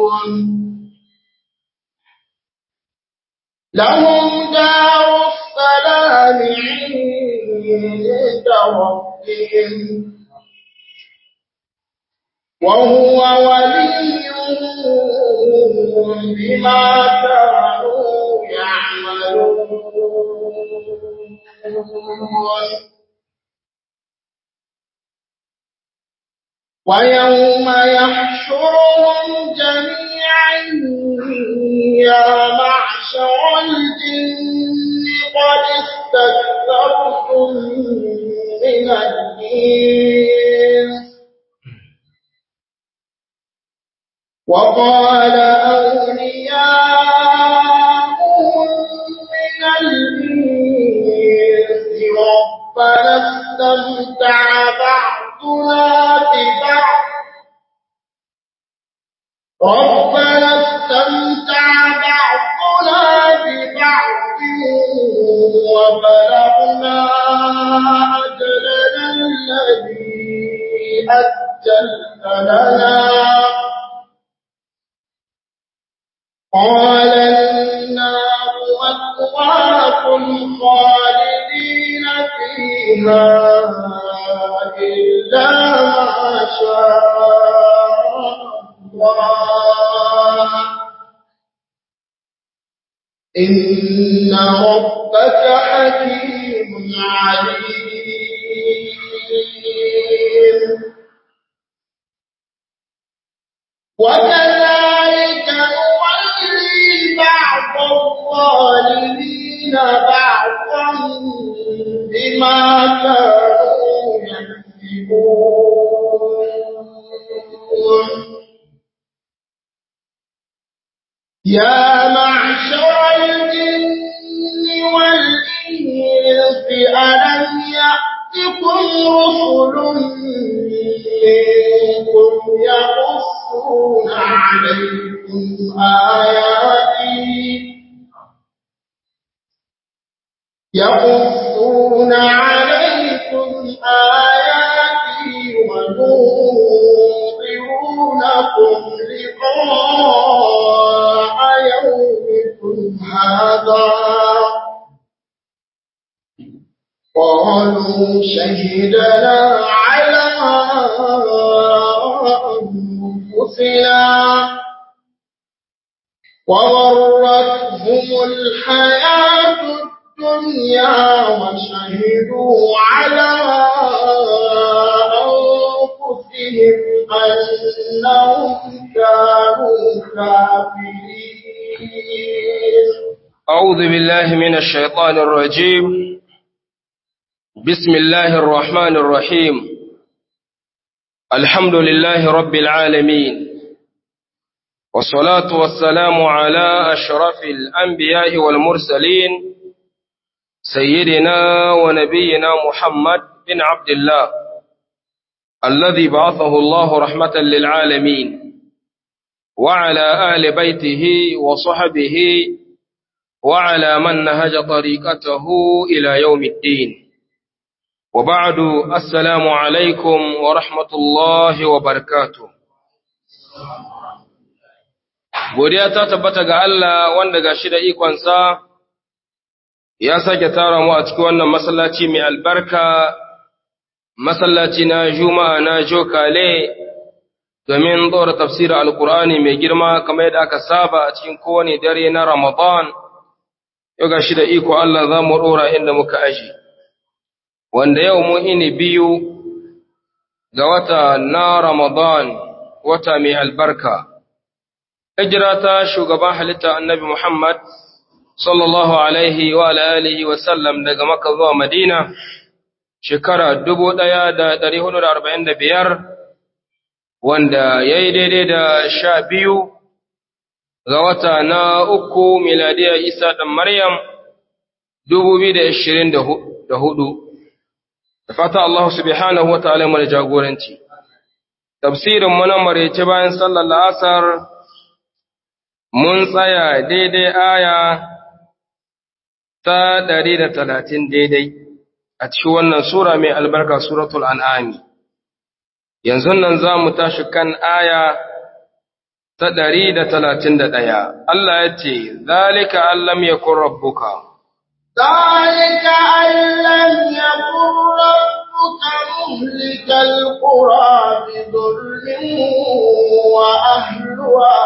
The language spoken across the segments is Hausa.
لهم دار السلام عند ربهم وهو وليهم بما كانوا يعملون ويوم يحشرهم جميعا يا معشر الجن قد استكثرتم من الإنس وقال أولياؤهم من الإنس ربنا استمتع بعضنا ببعض ربنا استمتع بعضنا ببعض وبلغنا أجلنا الذي أجلت لنا قال النار مثواكم خالدين فيها إلا ما شاء الله إن ربك حكيم عليم وكذلك نولي بعض الظالمين بعضا بما كانوا يكسبون يا معشر الجن والإنس ألم يأتكم رسل منكم يقصون عليكم آياتي يقصون عليكم آياتي وننظرونكم لقاء يومكم هذا قالوا شهدنا على أنفسنا وغرتهم الحياة الدنيا وشهدوا على أنفسهم أنهم كانوا كافرين أعوذ بالله من الشيطان الرجيم بسم الله الرحمن الرحيم الحمد لله رب العالمين والصلاة والسلام على أشرف الأنبياء والمرسلين سيدنا ونبينا محمد بن عبد الله الذي بعثه الله رحمة للعالمين وعلى آل بيته وصحبه وعلى من نهج طريقته إلى يوم الدين وبعد السلام عليكم ورحمة الله وبركاته godiya ta tabbata ga Allah wanda ga shi da ikonsa ya sake tara mu a cikin wannan masallaci mai albarka masallaci na juma'a na jokale domin tsora tafsirin alkur'ani mai girma kamar yadda aka saba a cikin kowane dare na ramadan yau ga shi da iko Allah za mu ɗora inda muka aji wanda yau mu ini biyu ga wata na ramadan wata mai albarka hijira ta shugaban halitta annabi Muhammad sallallahu alaihi wa alihi wa sallam daga Makka zuwa Madina shekara 1445 wanda yayi daidai da sha biyu ga wata na uku miladiya Isa dan Maryam 2024 da fata Allah subhanahu wa ta'ala mu jagoranci tafsirin mu na marece bayan sallar asar mun tsaya daidai aya ta ɗari da talatin daidai a cikin wannan Sura mai albarka Suratul An'ami. Yanzu nan za mu tashi kan aya ta ɗari da talatin da ɗaya Allah ya ce zalika allam yakun rabbuka ذلك أن لم يكن ربك مهلك القرى بظلم وأهلها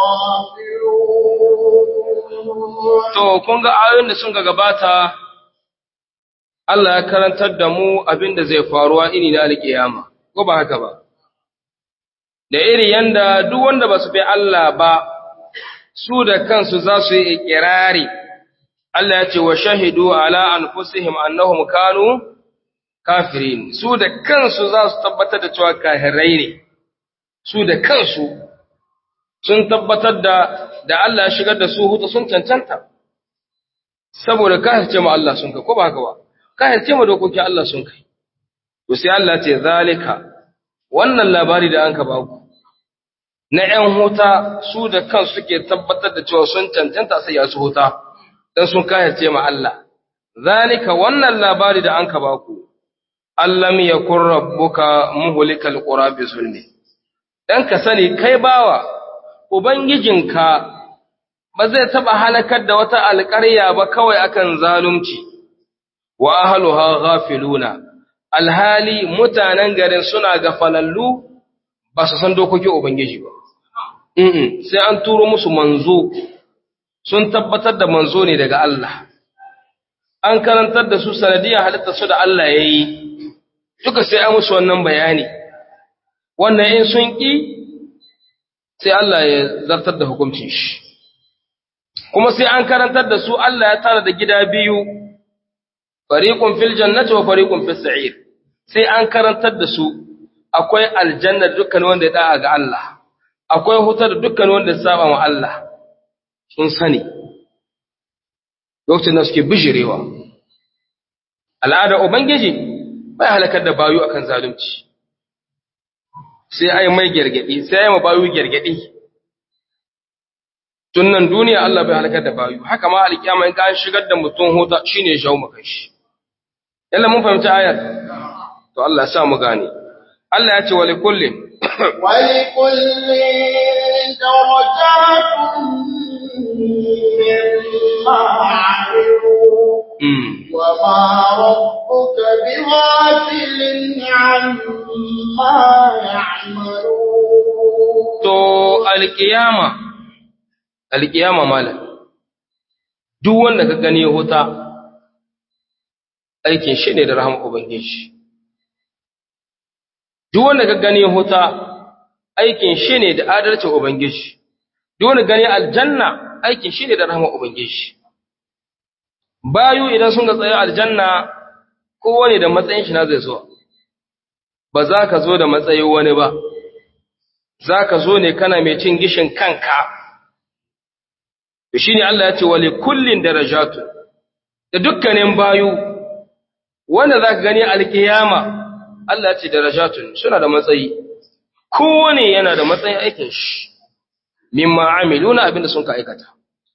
غافلون To, kun ga ayoyin da sun ga gabata, Allah ya karantar da mu abin da zai faruwa ini na alƙiyama, ko ba haka ba. Da iri yanda duk wanda ba su bi Allah ba, su da kansu za su yi ikirari, Allah ya ce wa shahidu ala anfusihim annahum kanu kafirin, su da kansu za su tabbatar da cewa kahirai ne, su da kansu sun tabbatar da da Allah ya shigar da su hutu sun cancanta. saboda kahirce ma Allah sun kai ko ba haka ba kahirce ma dokokin Allah sun kai to sai Allah ce zalika wannan labari da anka ba ku na ƴan huta su da kansu suke tabbatar da cewa sun cancanta sai ya su huta dan sun kahirce ma Allah zalika wannan labari da anka ba ku allam yakun rabbuka muhlikal qura bi zulmi dan ka sani kai bawa ubangijinka ba zai taɓa halakar da wata alƙarya ba kawai akan zalunci, wa ahaluha ghafiluna, alhali mutanen garin suna gafalallu ba su san dokokin Ubangiji ba. Mm sai an turo musu manzo, sun tabbatar da manzo ne daga Allah. An karantar da su sanadiyar halitta su da Allah ya yi, duka sai an musu wannan bayani. Wannan in sun ƙi, sai Allah ya zartar da hukuncin shi. kuma sai an karantar da su Allah ya tara da gida biyu fariqun fil jannati wa fariqun fis sa'ir sai an karantar da su akwai aljanna dukkan wanda ya da'a ga Allah akwai hutar dukkan wanda ya saba wa Allah sun sani lokacin da suke bijirewa al'ada ubangiji bai halakar da bayu akan zalunci sai ai mai gergedi sai ai ma bayu gergedi tun nan duniya Allah bai halakar da bayu haka ma alkiyama in ka shigar da mutum huta shine ya shawo maka shi yalla mun fahimci ayar to Allah ya sa mu gane Allah ya ce wa likullin ولكل درجات مما عملوا mm. وما ربك بغافل عما يعملون to alkiyama alkiyama malam duk wanda ka gani huta aikin shi ne da rahama ubangiji duk wanda ka gani huta aikin shi ne da adalcin ubangiji duk wanda gani aljanna aikin shi ne da rahama ubangiji bayu idan sun ga tsaye aljanna kowane da matsayin shi na zai zo ba za ka zo da matsayin wani ba za ka zo ne kana mai cin gishin kanka shi ne Allah ya ce wale kullin darajatu da dukkanin bayu wanda za ka gani alkiyama Allah ya ce darajatun suna da matsayi kowane yana da matsayin aikin shi mimma amiluna abinda sun ka aikata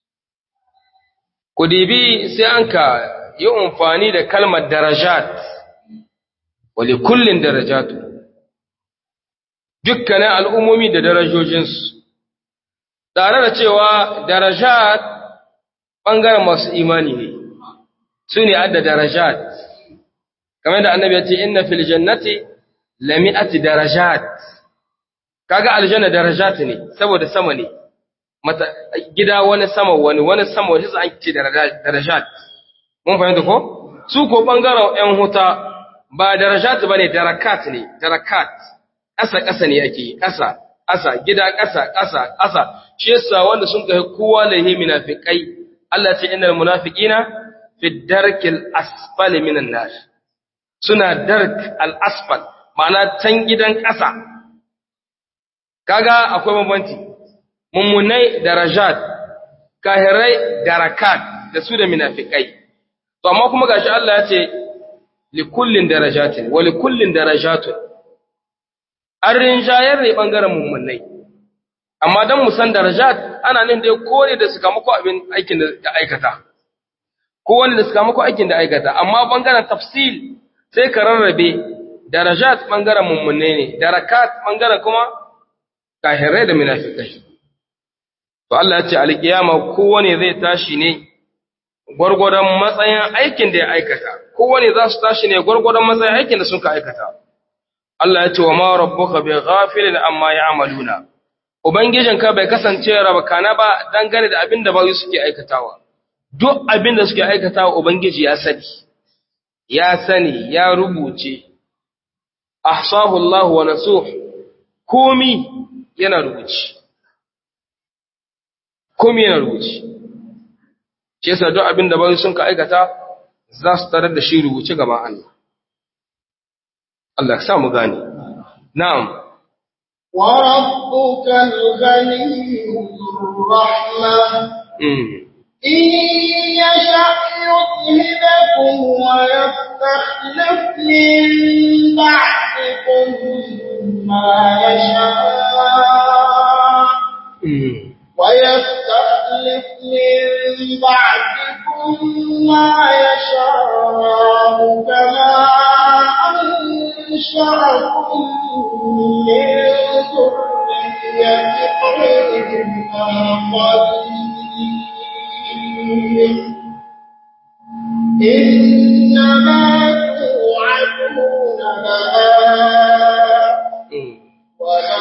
ku dibi sai an ka yi amfani da kalmar darajat wale kullin darajatu dukkanin al'ummomi da darajojinsu tare da cewa darajat ɓangaren masu imani ne su ne adda darajat kamar da annabi ya ce inna fil jannati lami'ati darajat kaga aljanna darajat ne saboda sama ne mata gida wani sama wani wani sama wani sai an ce darajat mun fahimta ko su ko ɓangaren ƴan huta ba darajat bane darakat ne darakat ƙasa ƙasa ne ake yi ƙasa ƙasa gida ƙasa ƙasa ƙasa shi yasa wanda sun kai kowa lahi munafiqai Allah ce innal munafiqina fi darkil asfali minan nar suna dark al asfal ma'ana can gidan ƙasa kaga akwai bambanci mummunai darajat kahirai darakat da su da munafiqai to amma kuma gashi Allah ya ce likullin darajatin wa likullin darajatun an rinjayar ne ɓangaren mummunai amma don musan darajat ana nan dai kore da sakamako abin aikin da aikata ko wani da sakamako aikin da aikata amma ɓangaren tafsil sai ka rarrabe darajat ɓangaren mummunai ne darakat ɓangaren kuma kahirai da munafikai to Allah ya ce alkiyama kowane zai tashi ne gwargwadon matsayin aikin da ya aikata kowane za su tashi ne gwargwadon matsayin aikin da suka aikata Allah ya ce wa ma rabbuka bi ghafilin amma ya'maluna ubangijinka bai kasance rabakana ba dangane da abin da bayu suke aikatawa duk abin da suke aikatawa ubangiji ya sani ya sani ya rubuce ahsahu Allah wa nasuh komi yana rubuci komi yana rubuci shi yasa duk abin da bayu sun ka aikata za su tarar da shi rubuce gaban Allah Allah ya sa mu gane na'am وربك الغني الرحمة mm. إن يشأ يذهبكم ويستخلف من بعدكم ما يشاء Mm. ويستخلف من بعدكم ما يشاء كما أنشأكم من ذرية قوم آخرين إنما توعدون لآت Mm. وما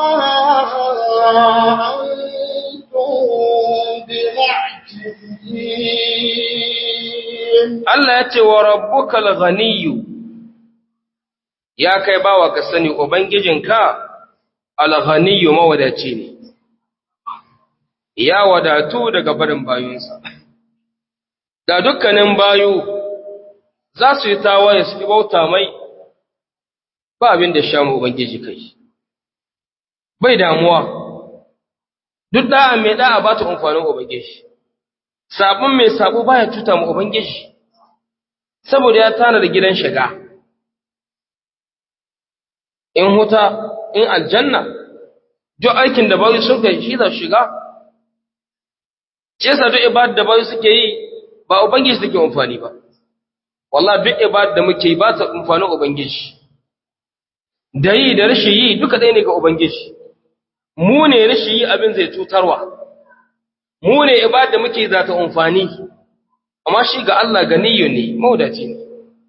أنتم بمعجزين Allah ya ce wa rabbukal ghaniyyu ya kai bawa ka sani ubangijinka al-ghaniyyu mawadaci ne ya wadatu daga barin bayunsa da dukkanin bayu za su yi tawaye su bauta mai ba abin da sha mu ubangiji kai bai damuwa duk da'a mai da'a ba ta amfanin ubangiji sabon mai sabo baya cuta mu ubangiji saboda ya tana da gidan shiga in huta in aljanna duk aikin da bayu sun kai shi za su shiga ce sa duk ibada da bayu suke yi ba ubangiji suke amfani ba wallahi duk ibada da muke yi ba ta amfanin ubangiji da yi da rashin yi duka ɗaya ne ga ubangiji mu ne rashin yi abin zai cutarwa mu ne ibada da muke za ta amfani amma shi ga Allah ganiyun ne maudaci ne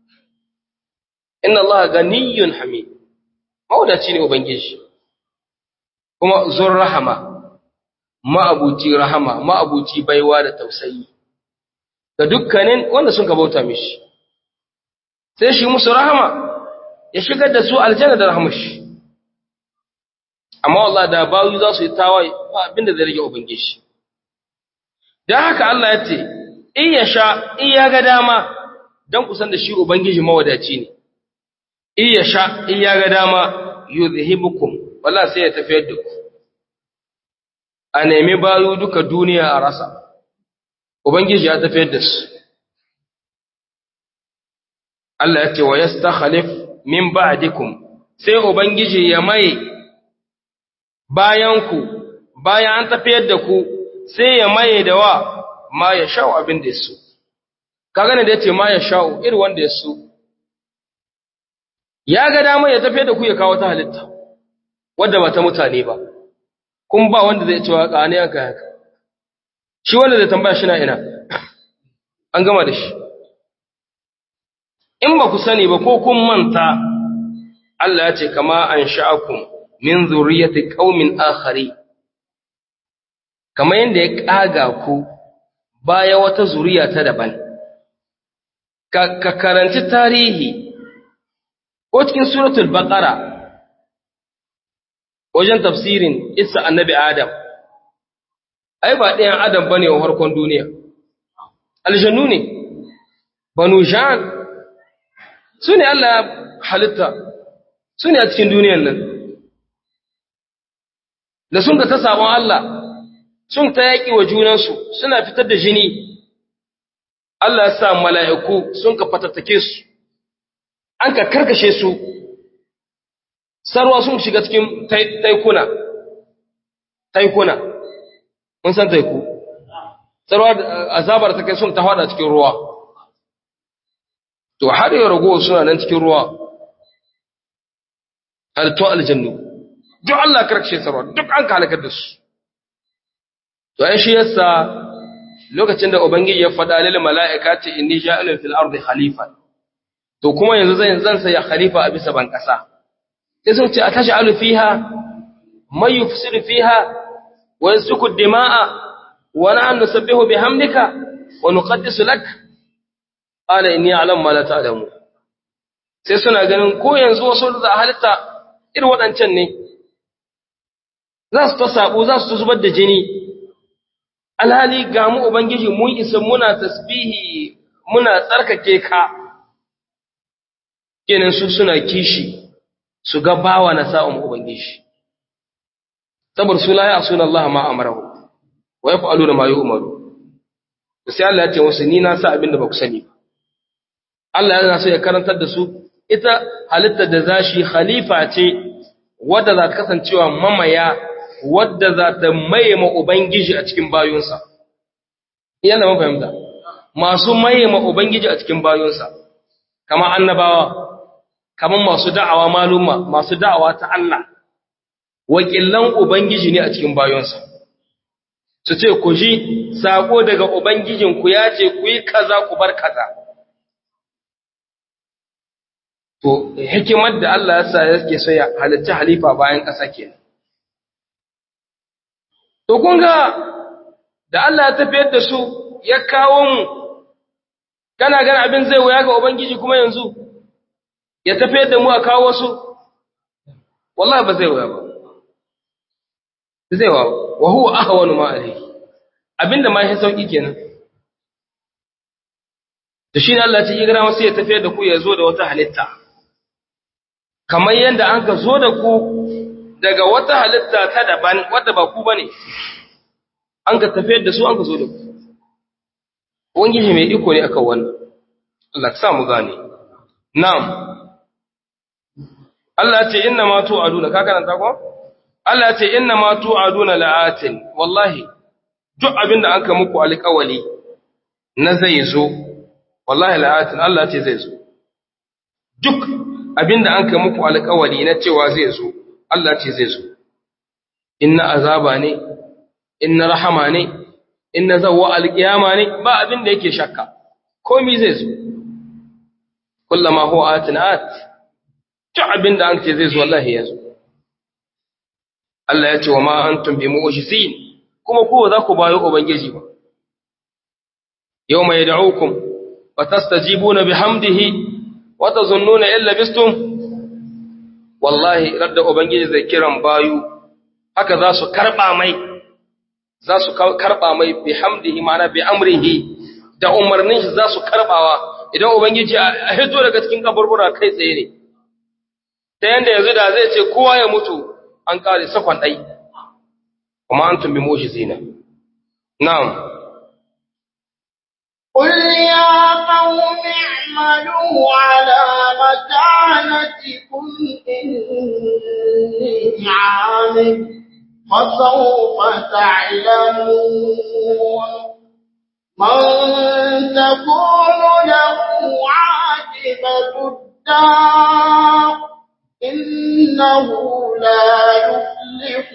inna Allah ganiyun hamid maudaci ne ubangiji kuma zur rahama ma'abuci rahama ma'abuci baiwa da tausayi ga dukkanin wanda sun bauta mishi sai shi musu rahama ya shigar da su aljanna da rahmashi amma Allah da bayu za su yi tawaye ba abinda zai rage ubangiji dan haka Allah ya ce in ya sha in ya ga dama dan kusan da shi ubangiji mawadaci ne in ya sha in ya ga dama yuzhibukum wallahi sai ya tafiyar da ku a nemi bayu duka duniya a rasa ubangiji ya tafiyar da su Allah ya ce wa yastakhlif min ba'dikum sai ubangiji ya mai bayan ku bayan an tafiyar da ku sai ya maye da wa ma ya sha'u abin da yaso kaga ne da yace ma ya sha'u iri wanda yaso ya ga dama ya tafiyar da ku ya kawo ta halitta wanda ba ta mutane ba kun ba wanda zai ce wa ƙane aka haka shi wanda zai tambaya shi na ina an gama da shi in ba ku sani ba ko kun manta Allah ya ce kama an sha'akum min zuriyati qaumin akhari kama yanda ya kaga ku baya wata zuriya ta daban ka, ka karanci tarihi ko cikin suratul baqara wajen tafsirin isa annabi adam ai ba ɗayan adam bane wa harkon duniya aljannu ne banu jan su ne Allah ya halitta su ne a cikin duniyan nan da sun ga ta sabon Allah sun ta yaƙi wa junansu suna fitar da jini Allah ya sa mala'iku sun ka fatattake su an ka karkashe su sarwa sun shiga cikin taikuna taikuna mun san taiku sarwa azabar ta kai sun ta hada cikin ruwa to har yau ragowa suna nan cikin ruwa halittu aljannu duk Allah karkashe sarwa duk an ka halakar da su to ai shi yasa lokacin da ubangiji ya faɗa lil mala'ikati inni ja'ilun fil ardi khalifa to kuma yanzu zan zan saya khalifa a bisa ban kasa sai sun ce atash'alu fiha may yufsidu fiha wa yasfiku dima'a wa nahnu nusabbihu bihamdika wa nuqaddisu lak qala inni a'lamu ma la ta'lamu sai suna ganin ko yanzu wasu da halitta irin waɗancan ne za su ta sabo za su ta zubar da jini alhali ga mu ubangiji mun isa muna tasbihi muna tsarkake ka kenan su suna kishi su ga bawa na sa'un ubangiji saboda su la ya asuna Allah ma amarahu wa yaf'aluna ma yu'maru sai Allah ya ce musu ni na sa abin da ba ku sani ba Allah yana so ya karantar da su ita halitta da zashi khalifa ce wadda za ta kasancewa mamaya wadda za ta maye ma Ubangiji a cikin bayunsa. Yana mun fahimta, masu maye ma Ubangiji a cikin bayunsa, kama annabawa, kama masu da'awa maluma, masu da'awa ta Allah, wakilan Ubangiji ne a cikin bayunsa. Su ce, ku ji, saƙo daga Ubangijinku ya ce, ku yi kaza ku bar kaza. To, hikimar da Allah ya sa yake so ya halitta halifa bayan ƙasa kenan. To kun ga da Allah ya tafiyar da su ya kawo mu, kana gana abin zai wuya ga Ubangiji kuma yanzu, ya tafiyar da mu a kawo su, wallahi ba zai wuya ba. Zai wa, wa huwa aka wani ma'ari, abin da ma ya sauƙi kenan. Da shi ne Allah ce, Igra masu ya tafiyar da ku ya zo da wata halitta, kamar yadda an ka zo da ku daga wata halitta ta daban wadda ba ku bane an ka tafiyar da su an ka zo da ku wangiji mai iko ne akan wannan Allah ka sa mu gane na'am Allah ce inna ma tu'aduna ka karanta ko Allah ce inna ma tu'aduna la'atin wallahi duk abin da aka muku alƙawali na zai zo wallahi la'atin Allah ce zai zo duk abin da aka muku alƙawali na cewa zai zo Allah ce zai zo, inna azaba ne, inna rahama ne, inna zawa alƙiyama ne, ba abin da yake shakka, komi zai zo. Kullama ho atinat, ci abin da an ce zai zo Allah ya zo. Allah ya ce wa ma an tumbi mu'ushisin, kuma kowa za ku bayo Ubangiji ba. Yau mai da'ukum, wa tastajibuna bihamdihi, wa tazunnuna illa bistum wallahi radda ubangiji zai kiran bayu haka za su karba mai za su karba mai bi hamdihi ma'ana bi amrihi da umarnin shi za su karbawa idan ubangiji a hito daga cikin kaburbura kai tsaye ne ta yanda yanzu da zai ce kowa ya mutu an kare sakon dai kuma antum bi mushizina na'am قل يا قوم اعملوا على مكانتكم إني عامل فسوف تعلمون من تكون له عاقبة الدار إنه لا يفلح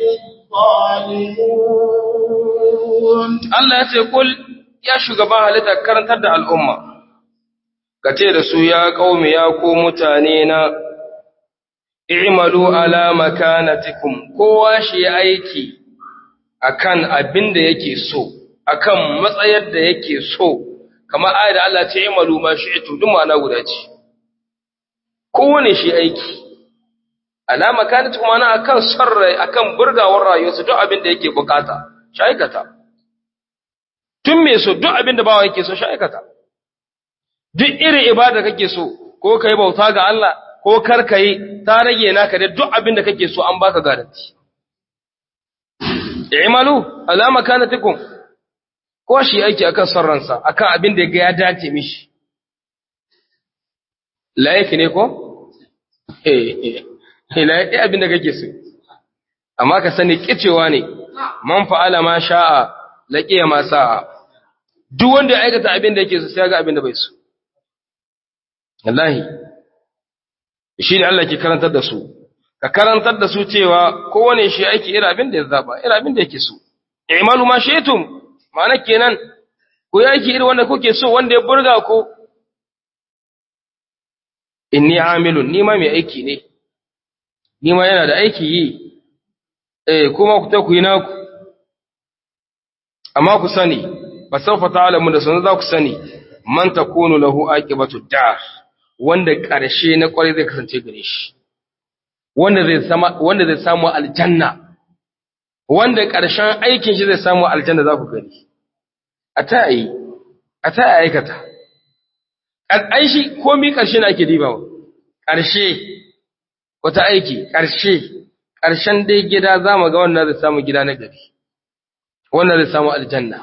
الظالمون Allah ya ce kul ya shugaban halitta karantar da al'umma, ka ce da su ya ƙaume ya ko mutane na i'malu ala makanatikum kowa shi aiki akan abin da yake so, akan matsayar da yake so, kamar ayat da Allah ce i'malu ma shi'tu duk ma'ana guda ce. Kowane shi aiki, ala makanatikum ana akan sarrai akan burgawar rayuwarsa duk abin da yake bukata, shi aikata. tun me so duk abin da bawa yake so shi aikata duk irin ibada kake so ko kai bauta ga Allah ko kar kai ta rage naka da duk abin da kake so an baka garanti i'malu ala makanatikum ko shi aiki akan sarransa akan abin da ya dace mishi laiki ne ko eh laiki abin da kake so amma ka sani kicewa ne man fa'ala ma sha'a laqiya ma sa'a duk wanda ya aikata abin da yake so sai ga abin da bai so wallahi shi ne Allah ke karantar da su ka karantar da su cewa kowane shi aiki irin abin da ya zaba irin abin da yake so i'malu ma shi'tum ma'ana kenan ku yi aiki irin wanda kuke so wanda ya burga ku inni amilun ni ma mai aiki ne ni ma yana da aiki yi eh kuma ku ta ku yi naku amma ku sani fa sawfa ta'lamu da sanin za ku sani man takunu lahu aqibatu dar wanda ƙarshe na ƙwarai zai kasance gare shi wanda zai sama wanda zai samu aljanna wanda ƙarshen aikin shi zai samu aljanna za ku gani a ta yi a ta aikata ai shi komai ƙarshe na ake dibawa ƙarshe wata aiki ƙarshe ƙarshen dai gida za mu ga wanda zai samu gida na gari wanda zai samu aljanna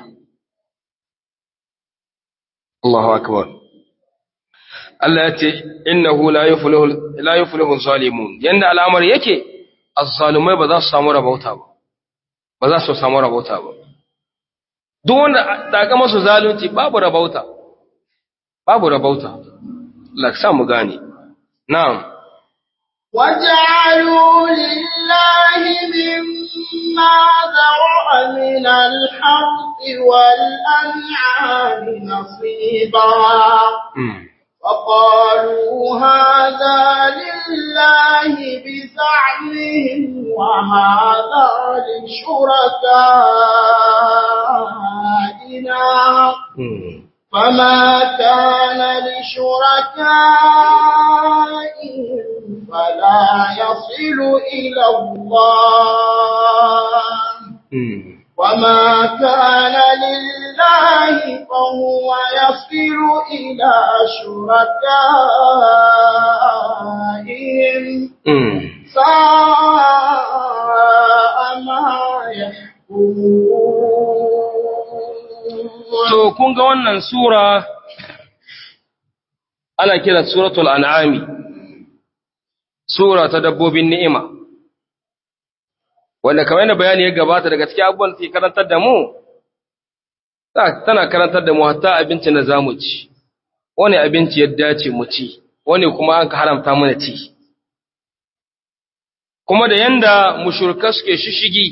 Allahu akbar Allah ya ce innahu la yuflihu la yuflihu zalimun yanda al'amari yake az-zalimai ba za su samu rabauta ba ba za su samu rabauta ba duk wanda daga masu zalunci babu rabauta babu rabauta Allah sa mu gane na'am وجعلوا لله مما ذرأ من الحرث والأنعام نصيبا وقالوا هذا لله بزعمهم وهذا لشركائنا فما كان لشركائهم فلا يصل إلى الله وما كان لله فهو يصل إلى شركائهم ساء ما يحكمون To, kun ga wannan Sura, ana kira Suratul An'ami, Sura ta dabbobin ni'ima, wanda kamar yana bayani ya gabata daga cikin abubuwan da ke karantar da mu, tana karantar da mu hatta abinci na zamu ci, wani abinci ya dace mu ci, wani kuma an ka haramta mana ci. Kuma da yanda mushurka suke shishigi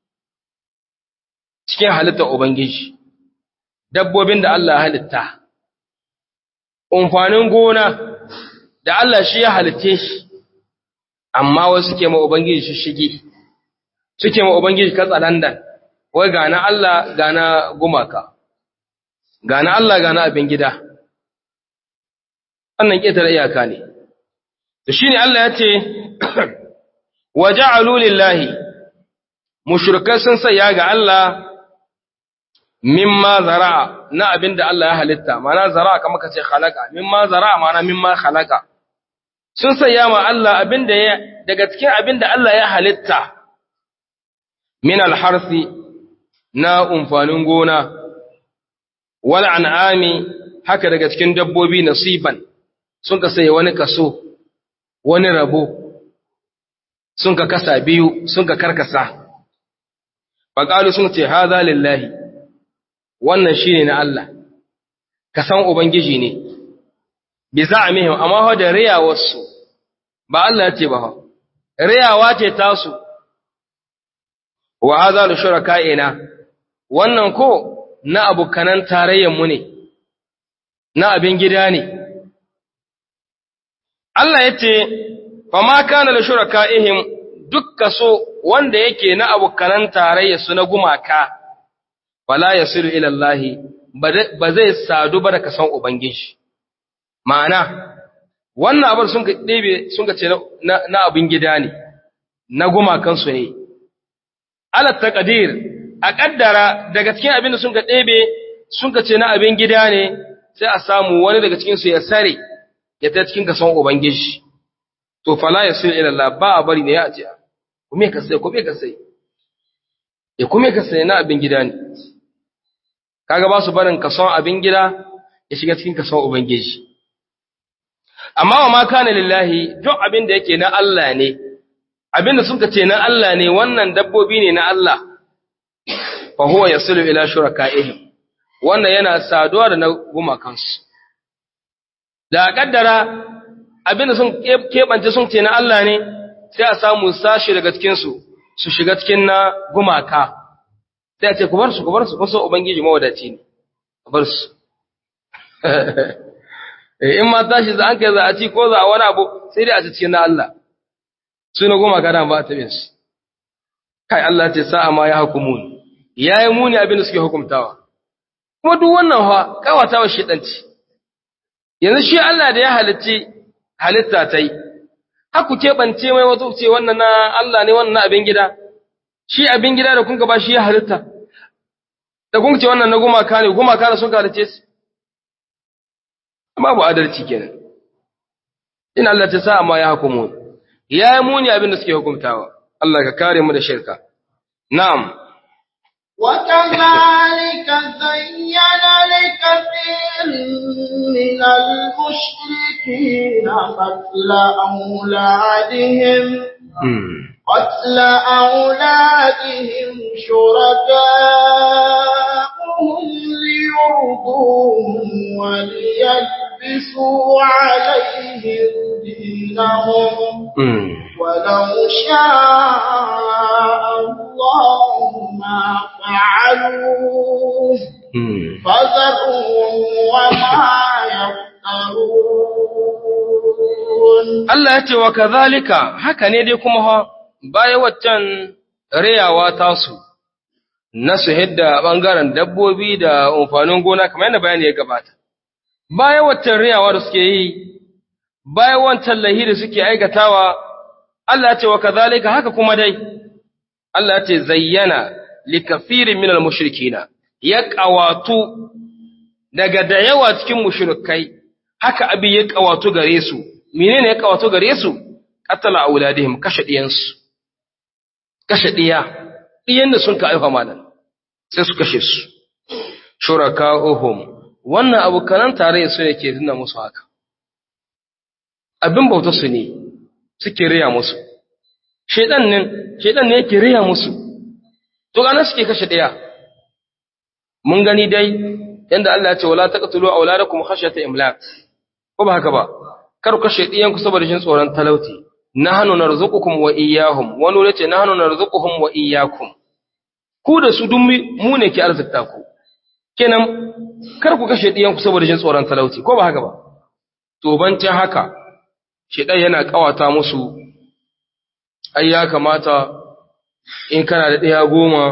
cikin halittar Ubangiji. dabbobin da Allah halitta, umfanin gona da Allah shi ya halitte shi, amma wasu suke ma Ubangiji shi shige, suke ma Ubangiji katsalandan, wai gana Allah gana gumaka, gana Allah gana abin gida, wannan ƙetare iyaka ne. Da shi ne Allah ya ce, Waje alulillahi, mushrikai sun saya ga Allah mimma zara'a na abin da Allah ya halitta, mana zara'a kama ka ce halaka, mimma zara'a mana mimma halaka. Sun saya ma Allah abin da ya, daga cikin abin da Allah ya halitta, min alharsi na umfanin gona, wal an'ami haka daga cikin dabbobi nasiban, sun ka saya wani kaso, wani rabo, sun ka kasa biyu, sun ka karkasa. Faƙalu sun ce, Haza lillahi, wannan shi ne na Allah, ka san Ubangiji ne, bi za a mihim, amma hau da riyawarsu, ba Allah ce ba hau, riyawa ce tasu, wa haza da shura ka'ina, wannan ko na abokanan tarayyanmu ne, na abin gida ne. Allah ya ce, fa ma kana da shura ka'ihim duk kaso wanda yake na abokanan tarayyarsu na gumaka. fala yasiru ila Allah ba zai sadu ba da kasan ubangiji ma'ana wannan abin sun ka ɗebe sun ka ce na abin gida ne na gumakan su ne ala taqdir a kaddara daga cikin abin da sun ka ɗebe sun ka ce na abin gida ne sai a samu wani daga cikin su ya sare ya ta cikin kasan ubangiji to fala yasiru ila Allah ba a bari ne ya ce kuma ka sai kuma ka sai ya kuma ka sai na abin gida ne kaga ba su barin kason abin gida ya shiga cikin kason ubangiji amma wa ma kana lillahi duk abin da yake na Allah ne abin da suka ce na Allah ne wannan dabbobi ne na Allah fa huwa yasilu ila shuraka'ihim wannan yana saduwa da na gumakansu da kaddara abin da sun keɓance sun ce na Allah ne sai a samu sashi daga cikinsu su shiga cikin na gumaka sai a ce ku bar su ku bar su kun so ubangiji mawadaci ne ku bar su in ma tashi za an kai za a ci ko za a wani abu sai dai a ci cikin na Allah su na goma kada ba a taɓe su kai Allah ce sa'a ma ya hukumun ya yi muni abin da suke hukumtawa kuma duk wannan ha kawatawa shiɗanci yanzu shi Allah da ya halitti halitta ta yi haku keɓance mai wato ce wannan na Allah ne wannan na abin gida shi abin gida da kun ba shi ya halitta da kun ce wannan na gumaka ne gumaka ne sun halice su babu adalci kenan in Allah ta sa amma ya hukumu ya yi muni abin da suke hukumtawa Allah ka kare mu da shirka na'am وكذلك زين لكثير من المشركين قتل أولادهم قتل أولادهم شركاءهم ليرضوهم وليلبسوا عليهم دينهم ولو شاء الله ما فعلوه فذرهم وما يفترون Allah ya ce wa kazalika haka ne dai kuma ha baya waccan rayawa tasu na su hidda bangaren dabbobi da amfanin gona kamar yadda bayani ya gabata baya waccan rayawa da suke yi baya wancan lahi da suke aikatawa Allah ya ce wa kazalika haka kuma dai Allah ya ce zayyana likafirin minal mushrikina ya qawatu daga da yawa cikin mushrikai haka abi ya qawatu gare su menene ya qawatu gare su qatala auladihim kashe diyansu kashe diya diyan da sun ka aifa malan sai su kashe su shuraka'uhum wannan abukanan tare su ne ke nuna musu haka abin bauta su ne suke riya musu shedan ne shedan ne yake riya musu to ganin suke kashe daya mun gani dai yanda Allah ya ce wala taqtulu auladakum khashyata imlaq ko ba haka ba kar ku kashe diyan ku saboda jin tsoron talauti nahnu narzuqukum wa iyyahum wani ne ce nahnu narzuquhum wa iyyakum ku da su dun mu ne ke arzikta ku kenan kar ku kashe diyan ku saboda jin tsoron talauti ko ba haka ba to bancin haka shedan yana kawata musu ai ya kamata in kana da ɗaya goma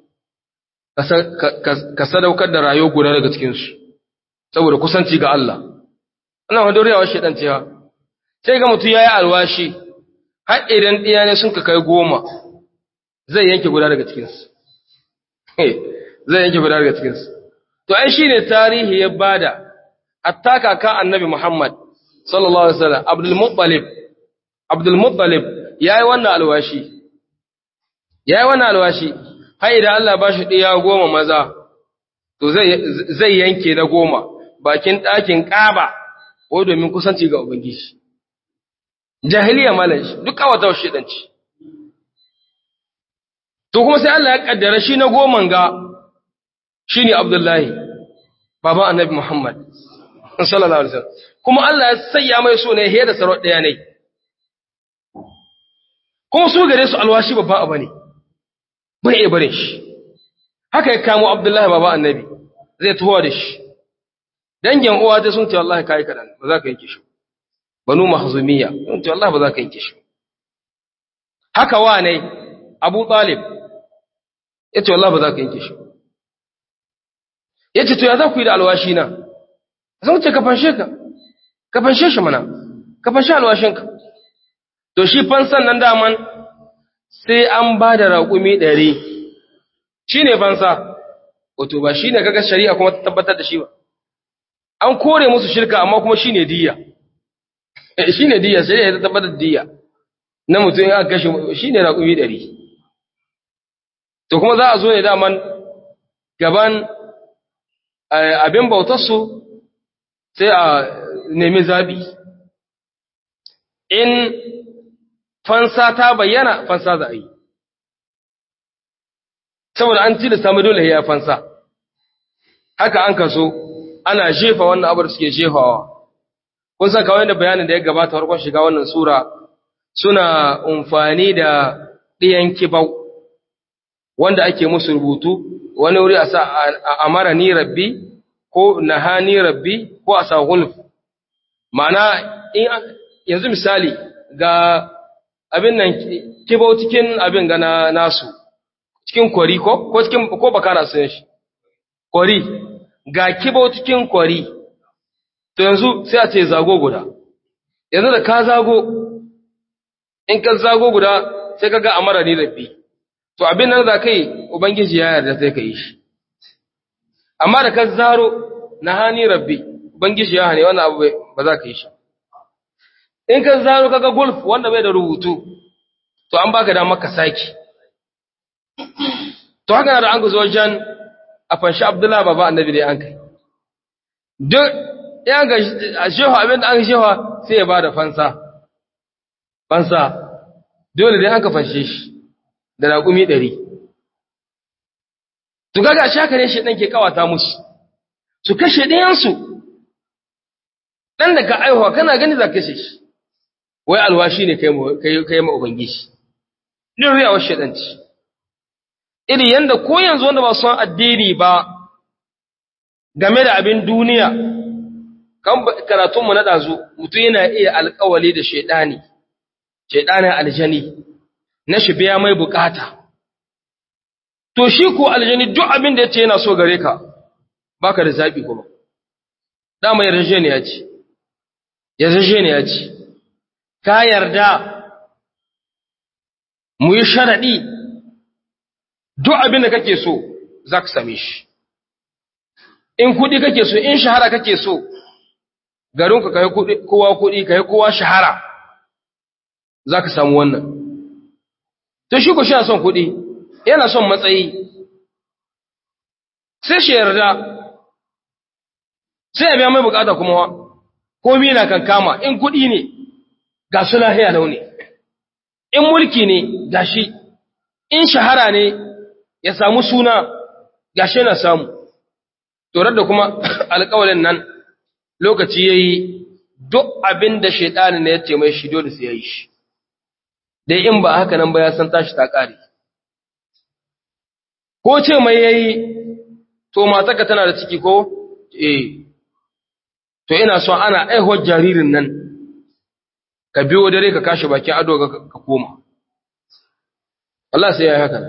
ka sadaukar da rayuwa guda daga cikinsu saboda kusanci ga Allah ana wadda riyawar shaɗan cewa sai ga mutum ya yi alwashi har idan ɗaya ne sun ka kai goma zai yanke guda daga cikinsu zai yanke guda daga cikinsu to ai shi ne tarihi ya bada hatta kaka annabi Muhammad sallallahu alaihi wasallam Abdul Muttalib Abdul Muttalib yayi wannan alwashi yayi wannan alwashi har idan Allah ba shi ɗiya goma maza to zai zai yanke na goma bakin ɗakin ƙaba ko domin kusanci ga ubangiji jahiliya malan shi duk kawata shi danci to kuma sai Allah ya kaddara shi na goman ga shine Abdullahi baban Annabi Muhammad sallallahu alaihi wasallam kuma Allah ya sayya mai so ne he da sarau ɗaya ne kuma su gare su alwashi babba abu ne bai iya barin shi haka ya kamo abdullahi baba annabi zai tuwa da shi dangin uwa ta sun ce wallahi kai kadan ba za ka yanke shi banu mahzumiya sun ce wallahi ba za ka yanke shi haka wa ne abu talib ya ce wallahi ba za ka yanke shi ya ce to ya za ku yi da alwashi na zan ce ka fanshe ka ka fanshe shi mana ka fanshe alwashinka to shi fansan nan daman sai an ba da raƙumi ɗari shi ne fansa wato ba shi ne kaga shari'a kuma ta tabbatar da shi ba an kore musu shirka amma kuma shi ne diya shi ne diya shari'a ta tabbatar da diya na mutum ya kashe shi ne raƙumi ɗari to kuma za a zo ne daman gaban abin bautarsu sai a nemi zabi in fansa ta bayyana fansa za a yi saboda an tilasta mai dole ya fansa haka an kaso ana jefa wannan abar suke jefawa kun san kawai da bayanin da ya gabata farkon shiga wannan sura suna amfani da ɗiyan kibau wanda ake musu rubutu wani wuri a sa amara ni rabbi ko nahani rabbi ko a sa gulf ma'ana yanzu misali ga abin nan kibau cikin abin gana nasu cikin kwari ko ko cikin ko baka na sun shi kwari ga kibau cikin kwari to yanzu sai a ce zago guda yanzu da ka zago in ka zago guda sai ka ga amara ni rabbi to abin nan za kai ubangiji ya yarda sai ka yi shi amma da ka zaro na hani rabbi ubangiji ya hane wannan abu ba za ka yi shi in ka zaro kaga golf wanda bai da rubutu to an baka damar ka saki to haka da an guzo wajen a fanshi abdullahi baba annabi dai an kai duk ya ga shehu abin da an shehu sai ya bada fansa fansa dole dai an ka fanshe shi da raƙumi ɗari to kaga shaka ne shi ɗan ke kawata musu su kashe ɗayansu ɗan da ka aihuwa kana gani za kashe shi wai alwashi ne kai ma ubangiji ɗin riyawar shaɗanci iri yanda ko yanzu wanda ba son addini ba game da abin duniya kan karatunmu na ɗazu mutum yana iya alkawali da shaidani shaidanin aljani na shi biya mai bukata to shi ko aljani duk abin da ya ce yana so gare ka baka da zaɓi kuma dama yarjejeniya ce yarjejeniya ce ka yarda mu yi sharaɗi duk abin da kake so za ka same shi in kuɗi kake so in shahara kake so garinku ka yi kowa kuɗi ka yi kowa shahara za ka samu wannan to shi ku shi son kuɗi yana son matsayi sai shi yarda sai ya biya mai bukata kuma wa komi na kan kama in kuɗi ne ga su lahiya launi in mulki ne ga shi in shahara ne ya samu suna ga shi na samu torar da kuma alkawalin nan lokaci ya yi duk abin da shaidani ne ya ce mai shi dole sai ya yi shi dai in ba haka nan ba ya san tashi ta ƙare ko ce mai ya yi to mataka tana da ciki ko eh to ina so ana aihuwar jaririn nan ka biyo dare ka kashe bakin ado ka koma Allah sai ya yi haka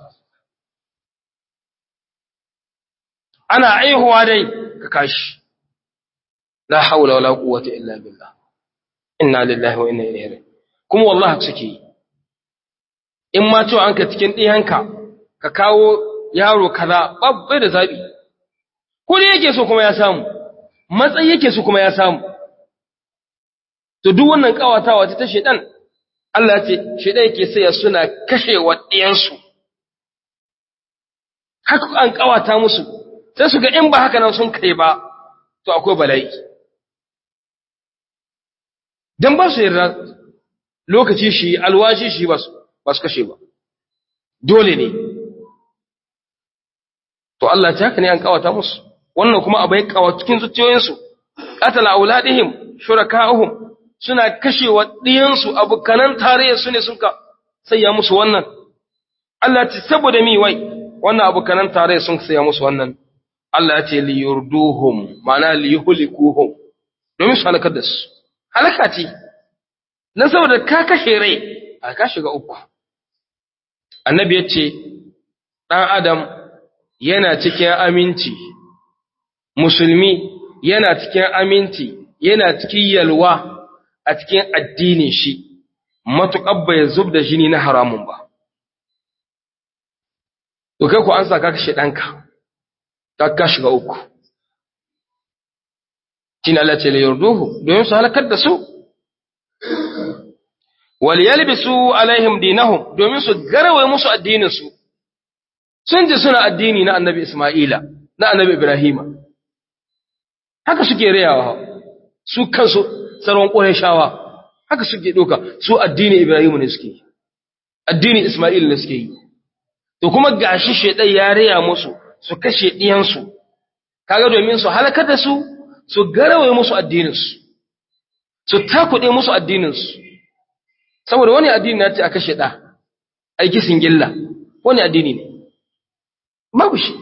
ana aihuwa dai ka kashi la haula wala quwwata illa billah inna lillahi wa inna ilaihi raji'un kuma wallahi suke yi in ma to an ka cikin diyanka ka kawo yaro kaza babbai da zabi kudi yake so kuma ya samu matsayi yake so kuma ya samu to duk wannan kawatawa ta shedan Allah ya ce shedan yake sai suna kashe wa diyansu haka an kawata musu sai su ga in ba haka nan sun kai ba to akwai bala'i dan ba su yarda lokaci shi alwashi shi ba su kashe ba dole ne to Allah ta haka ne an kawata musu wannan kuma abai kawa cikin zuciyoyinsu qatala auladihim shuraka'uhum suna kashewa diyansu abukanan tare su ne sun ka sayya musu wannan Allah ta saboda mi wai wannan abukanan tare sun sayya musu wannan Allah ya ce li yurduhum ma'ana li yuhlikuhum domin su halakar da su halaka ce dan saboda ka kashe rai a ka shiga uku annabi ya ce dan adam yana cikin aminci musulmi yana cikin aminci yana cikin yalwa a cikin addinin shi matuƙar bai zub da jini na haramun ba to kai ku an sa ka kashe ɗanka ka shiga uku shine Allah ce yurduhu domin su halakar da su wal yalbisu alaihim dinahum domin su garwaye musu addinin su sun ji suna addini na annabi Isma'ila na annabi Ibrahima haka suke rayawa su kansu tsaron Qurayshawa haka suke doka su addini Ibrahima ne suke addini Isma'il ne suke yi to kuma gashi shedan ya raya musu su kashe ɗiyansu, kaga domin su halakar da su, su garawaye musu addininsu, su takuɗe musu addininsu, saboda wani addini na ce a kashe ɗa, aiki singilla, wani addini ne. babu shi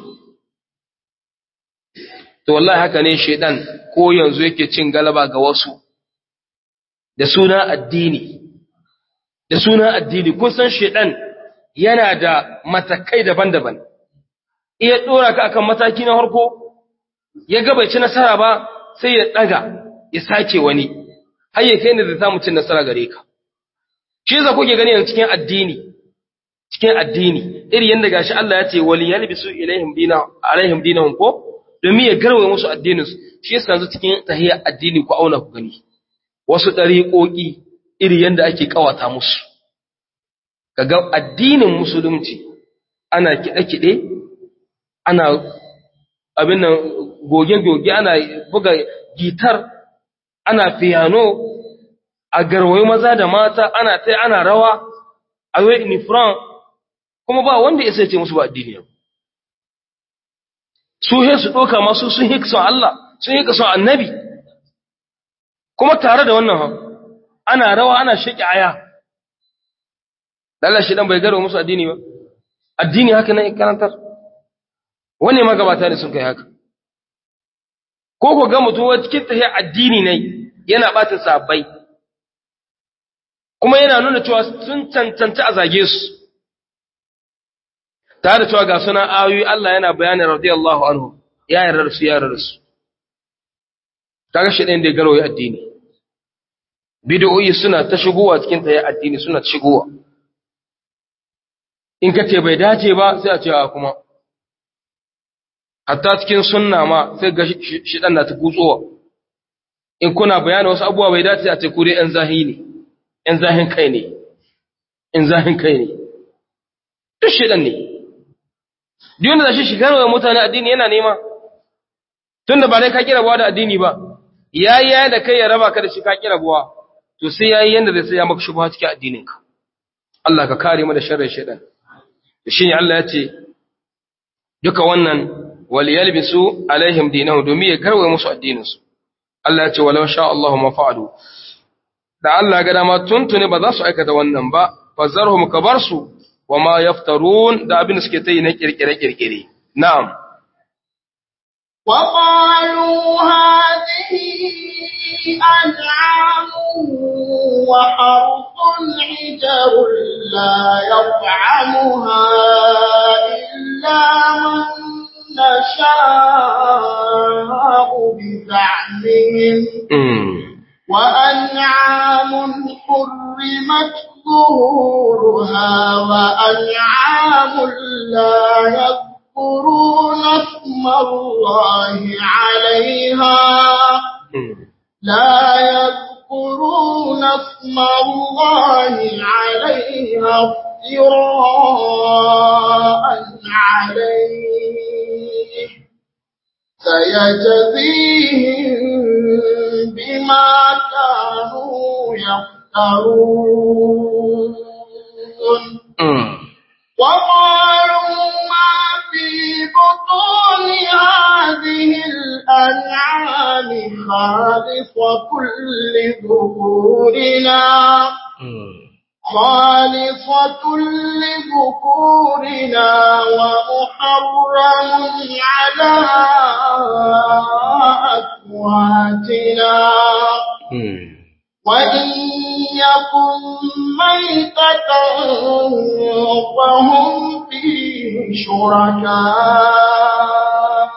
to wallahi haka ne shedan ko yanzu yake cin galaba ga wasu da suna addini da suna addini kun san shedan yana da matakai daban-daban iya dora ka akan mataki na harko ya ga bai ci nasara ba sai ya daga ya sake wani har ya kai ne da samu cin nasara gare ka shi yasa kuke gani yanzu cikin addini cikin addini iri yanda gashi Allah ya ce wali yalbisu ilaihim dina alaihim dinahum ko domin ya garwaye musu addinin su shi yasa yanzu cikin tahiyya addini ku auna ku gani wasu dariƙoƙi iri yanda ake kawata musu kaga addinin musulunci ana kiɗe-kiɗe ana abin nan goge-goge ana buga gitar ana piano a garwayo maza da mata ana ta ana rawa a yi inifran kuma ba wanda ya ce musu ba addini yau su he su ɗoka masu sun hika son Allah sun hika son annabi kuma tare da wannan ana rawa ana shaƙi aya lalashi dan bai garwa musu addini ba addini haka nan karantar wani magabata ne sun kai haka ko ko ga mutum cikin tahiya addini ne yana ɓata sabai kuma yana nuna cewa sun cancanci a zage su tare da cewa ga suna ayoyi Allah yana bayanin radiyallahu anhu ya yarda su ya yarda su kaga shi ɗayan da ya garwaye addini bid'o'i suna ta shigowa cikin ta ya addini suna ta shigowa in ka ce bai dace ba sai a ce a kuma hatta cikin sunna ma sai ga shi dan na ta kutsowa in kuna bayani wasu abubuwa bai dace a ce ku dai yan zahi ne yan zahin kai ne yan zahin kai ne duk shi dan ne duk wanda shi shigar wa mutane addini yana nema tunda ba dai ka kira buwa da addini ba yayi yayi da kai ya raba ka da shi ka kira buwa to sai yayi yanda zai sai ya maka shubha cikin addinin ka Allah ka kare mu da sharrin shaytan shine Allah ya ce duka wannan waliyalbisu alaihim dinahu domin ya karwaye musu addininsu Allah ya ce walau sha Allahu ma fa'alu da Allah ga dama tuntune ba za su aikata wannan ba fazarhum kabarsu wa ma yaftarun da abin da suke ta yi na kirkire kirkire na'am wa qalu hadhihi an'am wa harthun hijarun la yat'amuha illa man نشاء بزعمهم وأنعام حرمت ظهورها وأنعام لا يذكرون اسم الله عليها لا يذكرون اسم الله عليها افتراء عليه سيجزيهم بما كانوا يفترون وقالوا ما في بطون هذه الأنعام خالصة لذكورنا خالصة لذكورنا ومحرم على أكواتنا وإن يكن ميتة فهم فيه شركاء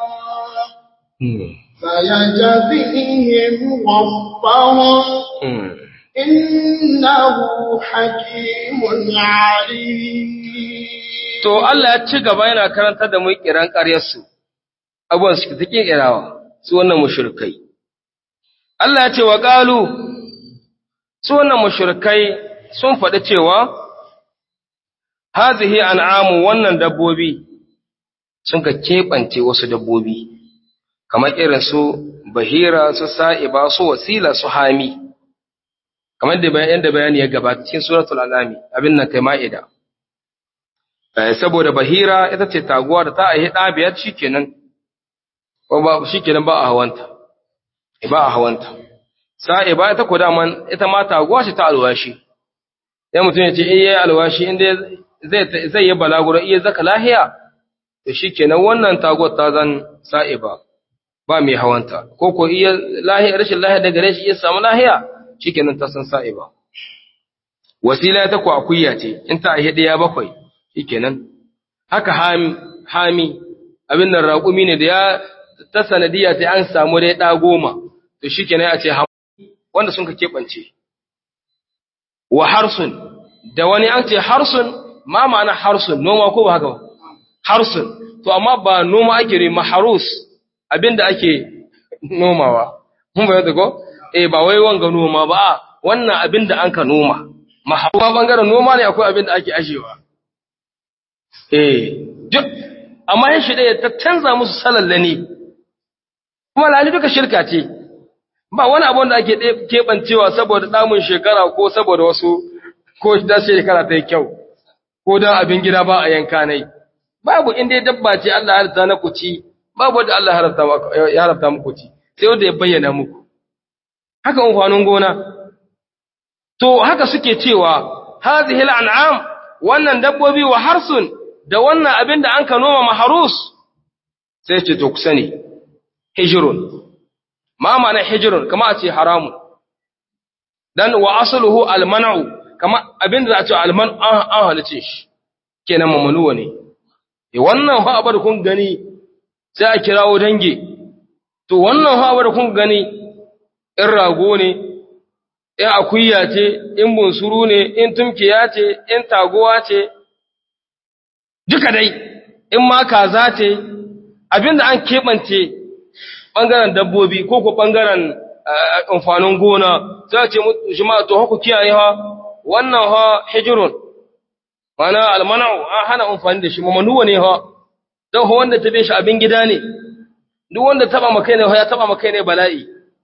فيجزيهم وصفهم innahu hakimun alim to Allah ya ci gaba yana karantar da mu kiran ƙaryarsu abuwan su take kirawa su wannan mushrikai Allah ya ce wa qalu su wannan mushrikai sun faɗi cewa hazihi an'amu wannan dabbobi sun ka keɓance wasu dabbobi kamar irin su bahira su sa'iba su wasila su hami kamar da bayan da bayani ya gabata cikin suratul alami abin nan kai ma'ida saboda bahira ita ce taguwa da ta aihi ɗa biyar shikenan ko ba shikenan ba a hawanta ba a hawanta sa'i ba ita ko daman ita ma taguwa ce ta alwashi ya mutum ya ce in yayi alwashi inda zai zai yi balaguro iya zaka lahiya to shikenan wannan tagot ta zan sa'iba ba mai hawanta ko ko iya lahiya rashin lahiya daga gare shi ya samu lahiya shikenan ta san sa'iba wasila ta ku akuya ce in ta aihe ɗaya bakwai shikenan haka hami hami abin nan raƙumi ne da ya ta sanadiya ta an samu dai ɗa goma to shikenan ya ce wanda sun ka keɓance wa harsun da wani an ce harsun ma ma'ana harsun noma ko ba haka ba harsun to amma ba noma ake ne maharus abinda ake nomawa mun bayyana ko eh ba wai wanga noma ba a wannan abinda an ka noma maharus bangaren noma ne akwai abinda ake ashewa eh duk amma yin shi ɗaya ta canza musu salallani kuma lali duka shirka ce ba wani abu da ake keɓancewa saboda ɗamun shekara ko saboda wasu ko da shekara ta yi kyau ko don abin gida ba a yanka nai babu inda dabba ce Allah harta na kuci babu wanda Allah ya harta muku ci sai wanda ya bayyana muku haka amfanin gona to haka suke cewa hadhihi al'am wannan dabbobi wa harsun da wannan abin da an ka noma maharus sai ce to ku sani hijrun ma ma'ana hijrun kama a ce haramun dan wa asluhu al-man'u kama abin da za a ce al-man an halice shi kenan mamanuwa ne e wannan fa abar kun gani sai a kirawo dange to wannan fa abar kun gani in rago ne in akuya ce in bunsuru ne in tumkiya ce in taguwa ce duka dai in ma kaza ce abinda an keɓance ɓangaren dabbobi ko ko ɓangaren amfanin gona za a ce jama'a to haku kiyaye ha wannan ha hijirun mana almana'u an hana amfani da shi mamanuwa ne ha don ha wanda tabe shi abin gida ne duk wanda taba makai ne ya taba makai ne bala'i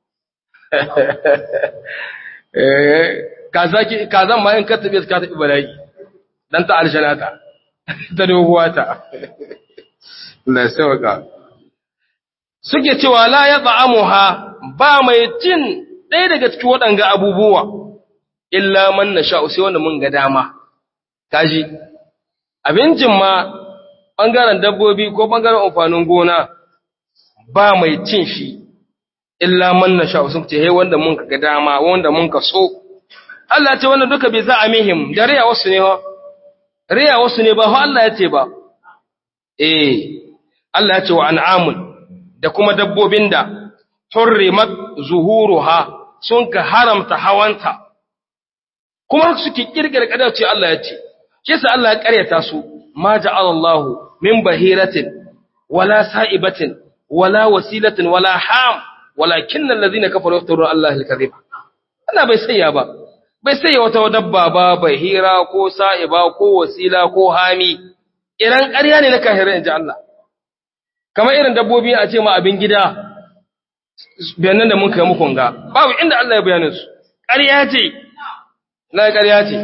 kazan ma in ka tabe ka tabi bala'i dan ta aljanata ta doguwa ta Allah ya sauka suke cewa la ya ta'amuha ba mai cin ɗaya daga cikin waɗanga abubuwa illa man nasha sai wanda mun ga dama kaji abincin ma ɓangaren dabbobi ko ɓangaren amfanin gona ba mai cin shi illa man nasha sun ce hey wanda mun ga dama wanda mun ka so Allah ce wanda duka bai za a mihim da riya wasu ne ha riya wasu ne ba ha Allah ya ce ba eh Allah ya ce wa an'amun da kuma dabbobin da hurrimat zuhuruha sun ka haramta hawanta kuma suke kirkira kadar ce Allah ya ce shi yasa Allah ya karyata su ma ja'ala Allah min bahiratin wala sa'ibatin wala wasilatin wala ham walakin allazina kafaru yaftaruna Allah al-kadhiba Allah bai sayya ba bai sayya wata dabba ba bahira ko sa'iba ko wasila ko hami iran ƙarya ne na kahirin inji Allah kamar irin dabbobi a ce ma abin gida bayanan da mun kai muku ga babu inda Allah ya bayanin su ƙarya ce na ƙarya ce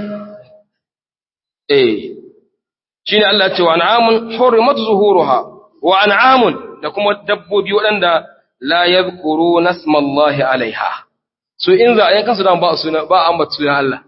eh shine Allah ce wa an'amun hurimat zuhuruha wa an'amun da kuma dabbobi waɗanda la yadhkuru nasmallahi alaiha so in za a yanka su dan ba suna ba an batu sunan Allah